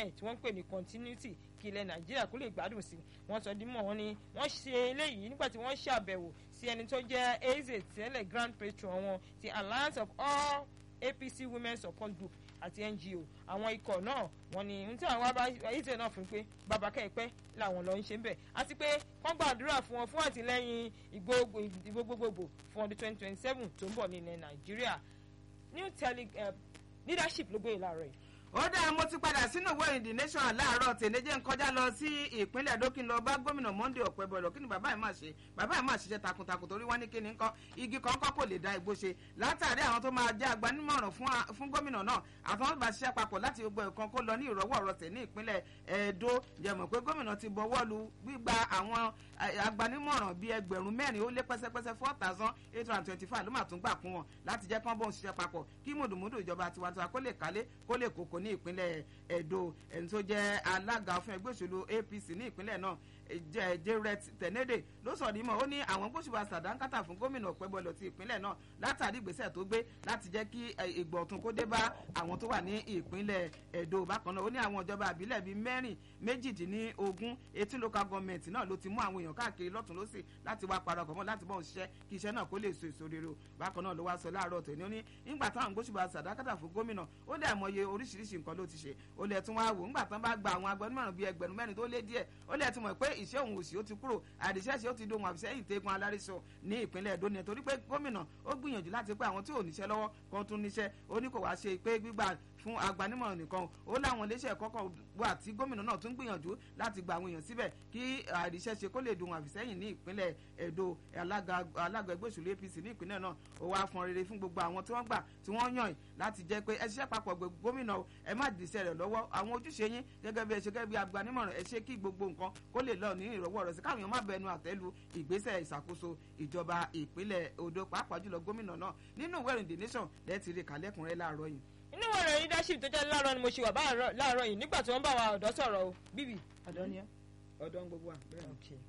ẹ̀ tí wọ́n ń pè ní continuity kí ilẹ̀ nàìjíríà kó lè gbádùn sí wọ́n sọ dímọ̀ wọn ni wọ́n ṣe eléyìí nígbà tí wọ́n ṣàbẹ̀wò sí ẹni tó jẹ́ eze tẹ́lẹ̀ grand patron wọn ti alliance of all apc women support group àti ngo àwọn ikọ̀ náà wọ́n ní ní tí àwọn ayétẹ̀ náà fún pé bàbá kẹ́ẹ̀pẹ́ làwọn lọ ń ṣe ń bẹ̀ àti pé wọ́n gbàdúrà fún wọn fún àtìlẹ́yìn ìgbó gbogbogbò fún ọdún twenty twenty seven tó ń bọ̀ ní ilẹ̀ nàìjíríà new tele leadership ló gbé ìlàrọ̀ yìí ó dáa mo ti padà sínú ìwé ìrìn the nation láàárọ̀ tèléjẹ́ ń kọjá lọ sí ìpínlẹ̀ dókìn lọ bá gómìnà monday ọ̀pẹ̀bọ̀lọ̀ kí ni bàbá ẹ̀ máa ṣe bàbá ẹ̀ máa ṣiṣẹ́ takuntakun torí wọ́n ní kí ni nǹkan igi kọ̀ọ̀kan kò lè da igbó ṣe látàrí àwọn tó máa jẹ́ agbanímọ̀ràn fún gómìnà náà àtàwọn bá ṣiṣẹ́ papọ̀ láti gbogbo ẹ̀kan kó lọ ní ìrọ̀wọ́ ọ̀rọ̀sẹ̀ ní ìpínlẹ̀ ẹ̀ẹ́dó jẹ̀mọ̀ pé gómìnà ti bọwọ́ lu gbígba àwọn agbanímọ̀ràn bíi ẹgbẹ̀rún mẹ́rin ó lé pẹ́sẹ́pẹ́sẹ́ four thousand eight hundred twenty five ló máa tún gbà kún wọn láti jẹ́ kán bóun ṣiṣẹ́ papọ̀ kí mùdùmùdù ìjọba tiwantiwa kó lè kálé kó lè kókó ní ìpínlẹ̀ ẹ̀dó ẹni tó jẹ́ alága fún ẹgbẹ́ òṣèlú apc ní ìpínlẹ̀ náà jẹrẹt tẹnẹdẹ ló sọ ní mọ ó ní àwọn gbósùbà sàdánkátà fún gómìnà ọpẹbọlọ ti ìpínlẹ̀ náà látàrí ìgbésẹ̀ tó gbé láti jẹ́ kí ìgbọ ọ̀tun kó dé bá àwọn tó wà ní ìpínlẹ̀ ẹdó bákan náà ó ní àwọn ìjọba àbílẹ̀ bíi mẹ́rin méjìdínlógún etí local government náà ló ti mú àwọn èèyàn káàkiri lọ́tún lọ́sì láti wá parọ́ mọ́ láti bọ́ òṣìṣẹ́ kí iṣẹ́ náà kó lè so èso rere bákan náà ló wá sọ láàárọ̀ tòní ó ní nígbà táwọn gbósùbà sàdánkátà fún gómìnà ó dẹ̀ mọye oríṣiríṣi nǹkan ló ti ṣe ó lẹ̀ tún wá wò ńgbà tán bá gba àwọn agbẹnumọ̀ràn bíi ẹgbẹ̀rún mẹ́rin tó lé díẹ̀ ó lẹ̀ tún mọ̀ pé ìṣe òun òsì ó ti kúrò àdìsẹ́sẹ́ ó ti dohun àbísẹ́yìn tẹ́gun alárísọ ní ìpínlẹ̀ èdò ni torí pé gómìnà ó gbìyànjú láti pé àwọn tí ò níṣẹ́ lọ́wọ́ kan tún níṣẹ́ ó ní kò wá ṣe pé gbígbà fún agbanímọ̀ràn nìkan ó láwọn iléeṣẹ́ kọ́kọ́ wà tí gómìnà náà tún gbìyànjú láti gba àwọn èèyàn síbẹ̀ kí àdìsẹ́sẹ́ kó lè dohun àbísẹ́yìn ní ìpínlẹ̀ èdò alága ẹgbẹ́ òṣèlú apc ní ìpínlẹ̀ náà ó wá fọn rere fún gbogbo àwọn tí wọ́n gbà tí wọ́n yàn láti jẹ́ pé ẹ ṣiṣẹ́ papọ̀ gómìnà ẹ má dìísẹ́ rẹ̀ lọ́wọ́ àwọn ojúṣe yín gẹ́gẹ́ bí ẹ ṣe gẹ́gẹ́ bí agbanímọ̀ràn ẹ ṣe kí gbogbo nǹkan kó lè lọ ní ìrọ̀wọ́ rẹ̀ sí káwọn èèyàn má bẹnu àtẹ́lu ìgbésẹ̀ ìṣàkóso ìjọba ìpínlẹ̀ odò pàápàá jùlọ gómìnà náà nínú ìwé ìrìn the nation lẹ́ẹ̀tì rí kàlẹ́kùnrin láàárọ̀ yìí. inú ọ̀rọ̀ leadership tó jẹ́ láàárọ̀ ni mo ṣe wà láàárọ̀ yìí nígbà tí wọ́n bá wa ọ̀dọ́ sọ̀rọ̀ o bíbí ọ̀dọ́ ni ẹ́. ọ̀dọ́ ń gbogbo wa bẹ́ẹ̀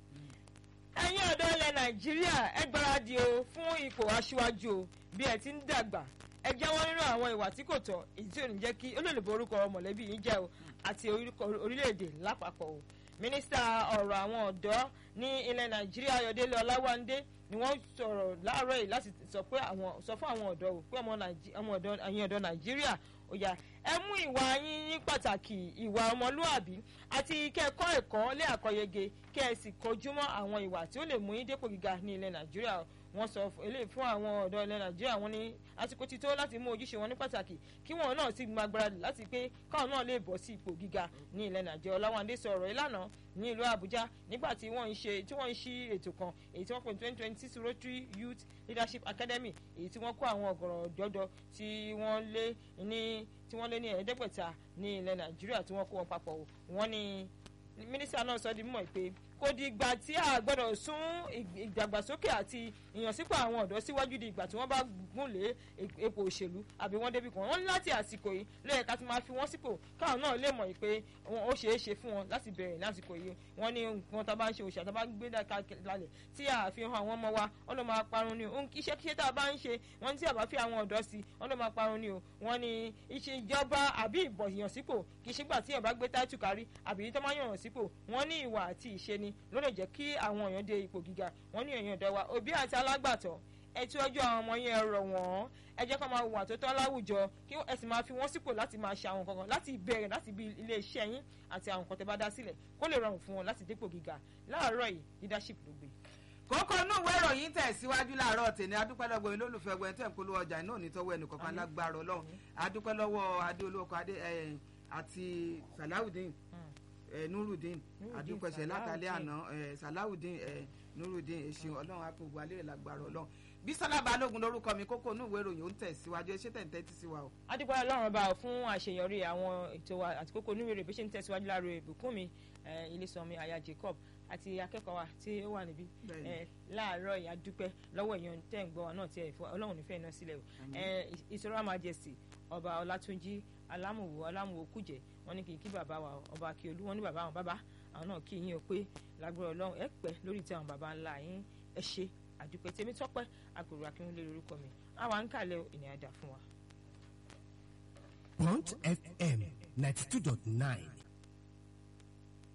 ẹ̀yin ọ̀dọ́ ilẹ̀ nàìjíríà ẹ gbáradì o fún ipò aṣíwájú o bí ẹ ti ń dàgbà ẹ jáwọ́ nínú àwọn ìwà tí kò tọ́ èyí tí ò ní jẹ́ kí ó lè lè borúkọ mọ̀lẹ́bí yín jẹ́ o àti orílẹ̀-èdè lápapọ̀ o mínísítà ọ̀rọ̀ àwọn ọ̀dọ́ ní ilẹ̀ nàìjíríà ayọ̀délé ọláwándé ni wọ́n sọ̀rọ̀ láàárọ̀ yìí láti sọ pé àwọn sọ fún àwọn ọ̀dọ́ o pé ọmọ ọ̀dọ́ nàìjíríà ó yá ẹ mú ìwà yín ní pàtàkì ìwà ọmọlúàbí àti kẹ́kọ̀ọ́ ẹ̀kọ́ lé àkọyege kẹ́ ẹ sì kojú mọ́ àwọn ìwà tí ó lè mú yín dépò gíga ní ilẹ̀ nàìjíríà wọ́n sọ eléyìí fún àwọn ọ̀dọ́ ilẹ̀ nàìjíríà wọ́n ní àsìkò ti tó láti mú ojúṣe wọn ní pàtàkì kí wọn náà sì máa gbáradì láti pé káwọn náà lè bọ́ sí ipò gíga ní ilẹ̀ nàìjíríà ọláwándé sọ̀rọ̀ ìlànà ní ìlú àbújá nígbà tí wọ́n ń ṣe tí wọ́n ń ṣí ètò kan èyí tí wọ́n pè ní twenty twenty six rotary youth leadership academy èyí tí wọ́n kó àwọn ọ̀gọ̀rọ̀ jọjọ tí wọ́n lé ní tí wọ́n lé ní ẹ̀ẹ́dẹ́gbẹ̀ta ní ilẹ̀ nàìjíríà tí wọ́n kó wọn papọ̀ wọ́n ní mínísítà náà sọ di mímọ̀ pé kò di ìgbà tí a gbọ́dọ̀ sún ìdàgbàsókè àti ìyànsípò àwọn ọ̀dọ́ síwájú di ìgbà tí wọ́n bá gùn lé epo òṣèlú àbí wọ́n débi kan wọ́n ní láti àsìkò yìí lóye ká ti máa fi wọ́n sípò káwọn náà lè mọ̀ pé ó ṣeé ṣe fún wọn láti bẹ̀rẹ̀ lásìkò yìí wọ́n ní nǹkan tá a bá ń ṣe òṣà tá a bá ń gbé kalẹ̀ tí a fi hàn àwọn ọmọ wa wọ́n ló máa parun ni o iṣẹ́ kíṣẹ́ tá a bá ń ṣe wọ́n ní tí a bá fi àwọn ọ̀dọ́ sí wọ́n ló máa parun ni o wọ́n ní iṣẹ́ ìjọba àbí ìbọ̀ ìyànsípò kì í ṣe gbà tí èèyàn bá gbé táìtù kárí àbí tó máa yàn sípò wọ́n ní ìwà àti ìṣe ni ló lè jẹ́ kí àwọn èèyàn dé ipò gíga wọ́n ní èèyàn ọ̀dọ́ wa òbí àti alágbàtọ́ ẹ tí ọjọ́ àwọn ọmọ yẹn rọ̀ wọ́n ẹ jẹ́ kó máa wà tó tọ́ láwùjọ kí ẹ sì máa fi wọ́n sípò láti máa ṣe àwọn kankan láti bẹ̀rẹ̀ láti bí ilé iṣẹ́ yín àti àwọn nǹkan tẹ́ bá dá sílẹ̀ kó lè rọrùn fún wọn láti dépò gíga láàárọ̀ yìí leadership ló gbé kókó inú ìwé ìròyìn tẹ̀síwájú láàárọ̀ tèmi adúpẹ́ lọ́gbọ̀n yín lólùfẹ́ ọgbẹ́ tẹ̀ ń polówó ọjà náà nítọ́wọ́ ẹnìkọ̀ọ̀kan lágbára ọlọ́run adúpẹ́ lọ́wọ́ adé olóko adé àti salawudeen nurudeen adúpẹ́sẹ̀ látàlẹ́ àná salawudeen nurudeen èsì ọlọ́run akógun alẹ́ lágbára ọlọ́run bísọ́lá balógun lórúkọ mi kókó inú ìwé ìròyìn ó ń tẹ̀síwájú ẹ ṣé tẹ̀ ń tẹ́tí sí wa o. adúpẹ́ ọlọ́run bá fún àṣeyọrí àwọn ètò wa àti kókó inú ìwé ìròyìn bí ṣe ń tẹ̀síwájú láàárọ̀ ìbùkún mi ilé-sọmi aya Jacob àti akẹ́kọ̀ọ́ wa tí ó wà níbí láàárọ̀ yìí adúpẹ́ lọ́wọ́ èèyàn tẹ́ ń gbọ́ wa náà tí ẹ̀ fọ́ ọlọ́run nífẹ̀ẹ́ iná sílẹ̀ o ìṣòro majesty ọba ọlátúnjí alámùwò alámùwò kùjẹ́ wọ́n ní kì í kí bàbá wa ọba akíolú wọ́n ní bàbá àwọn bàbá àwọn náà kí yín o pé lágbára ọlọ́run ẹ pẹ́ lórí tí àwọn bàbá ńlá yín ẹ ṣe àdúpẹ́ tèmi tọ́pẹ́ àgòrò akínwó lórí orúkọ mi àwa ń kàlẹ̀ ìní àdá fún wa. Bond FM ninety two dot nine